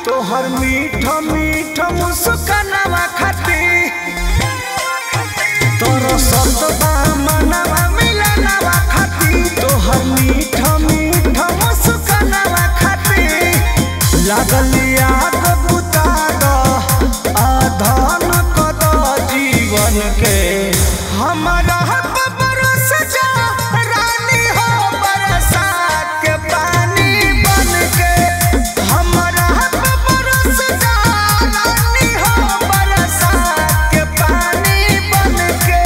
तोहर मीठ मीठ मुस्कानवा खाती तोरो सतबा मनवा मिलनवा खाती तोहर मीठ मीठ मुस्कानवा खाती लागल आग बुता द आधन कद जीवन के हमारा बरस जा रानी हो बरसात के पानी बन के हमारा बरस जा रानी हो बरसात के पानी बन के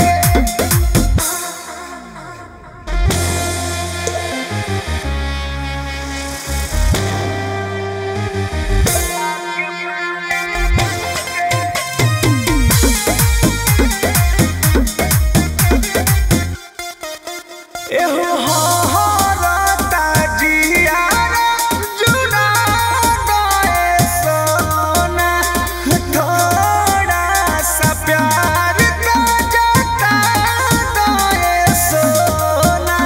एहो हरता जियारा जुड़ा गए सोना थोड़ा सा प्यार का जता गए सोना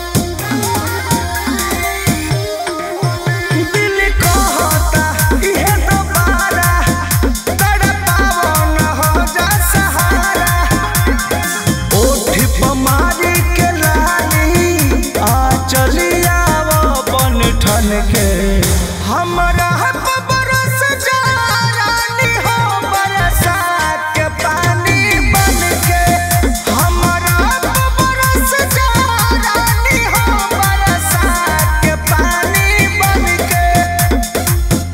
दिल कहता इहे दोबारा तड़पाओ न हो जा सहारा ओठ पमारी के लाली आ चलिया बन ठन के हमरा बरस जा रानी हो बरसात के पानी बन के हमरा बरस जा रानी हो बरसात के पानी बन के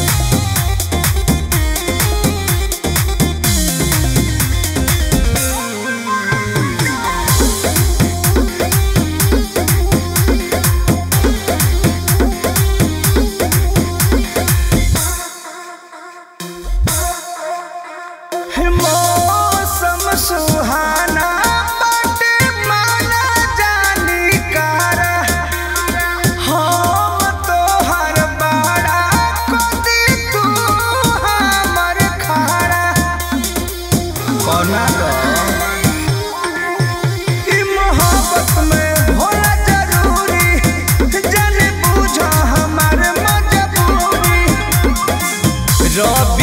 मौसम सुहाना बाटे माना जानी कारा हम तोहर बाड़ा कदी तू हमर खाड़ा कोना ई मोहब्बत में होला जरूरी जाने बूझा हमार मजबूरी रवि